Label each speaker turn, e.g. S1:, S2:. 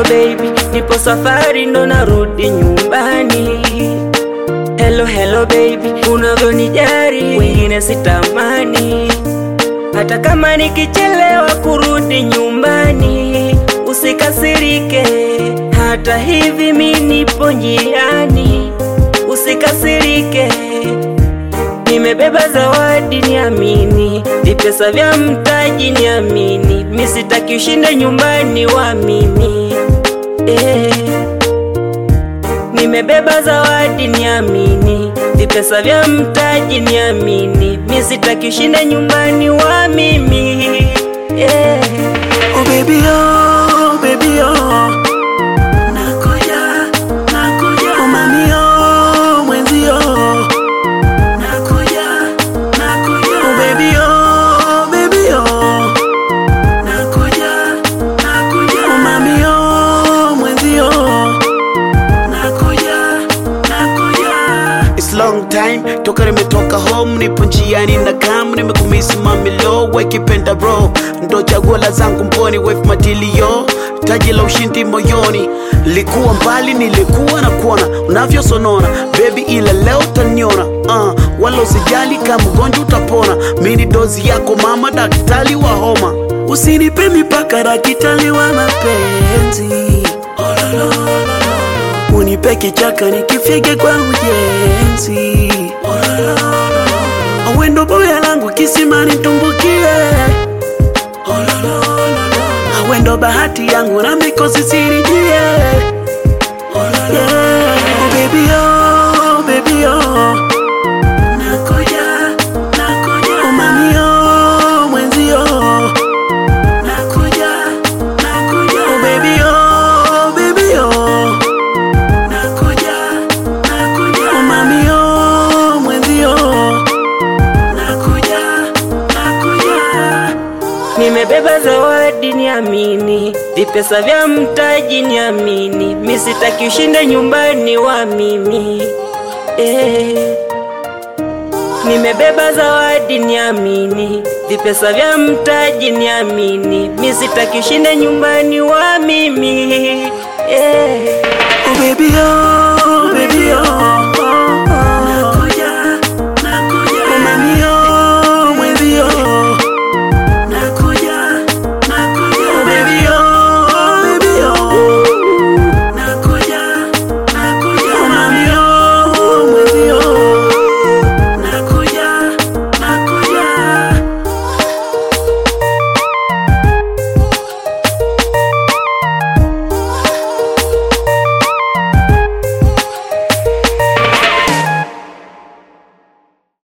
S1: baby, nipo safari ndo narudi nyumbani. Hello hello baby, unavyonijari wengine sitamani, hata kama nikichelewa kurudi nyumbani usikasirike, hata hivi mi nipo njiani, usikasirike. Nimebeba zawadi niamini, vipesa vya mtaji niamini, mi sitaki ushinde nyumbani wamini eh. Nimebeba zawadi niamini, vipesa vya mtaji niamini, mi sitaki ushinde nyumbani wa mimi yeah.
S2: Oh baby oh, baby oh. Nakuja, nakuja. Oh mami oh, mwenzi oh. Nakuja, nakuja. Oh baby oh, baby oh. Nakuja, nakuja. Oh mami oh, mwenzi oh. Nakuja, nakuja. It's long time toka nimetoka home, nipo njiani na kam, nimekumisi mami lo, wekipenda bro, ndo chaguo la zangu mboni, wef matilio taji la ushindi moyoni, likuwa mbali, nilikuwa na kuona unavyosonona baby, ila leo utaniona uh, wala usijali kama mgonjwa utapona, mini dozi yako mama, daktari wa homa, usinipe mipaka, daktari wa mapenzi unipe kichaka nikifyege kwa ujenzi awendo boya langu kisimani tumbukie awendo bahati yangu na mikosi sirijie yeah. oh, baby, oh, baby, oh. Nakuja, nakuja. Oh, mami, oh, mwenzi, oh. Nakuja, nakuja. Oh, baby, oh, baby, oh. Nakuja, nakuja. Oh, mami, oh, mwenzi, oh. Nakuja, nakuja.
S1: Nimebeba zawadi niamini, vipesa vya mtaji niamini, mi sitaki ushinde nyumbani wa mimi eh. Nimebeba zawadi niamini, vipesa vya mtaji niamini, mi sitaki ushinde nyumbani wa mimi eh.
S2: Oh baby, oh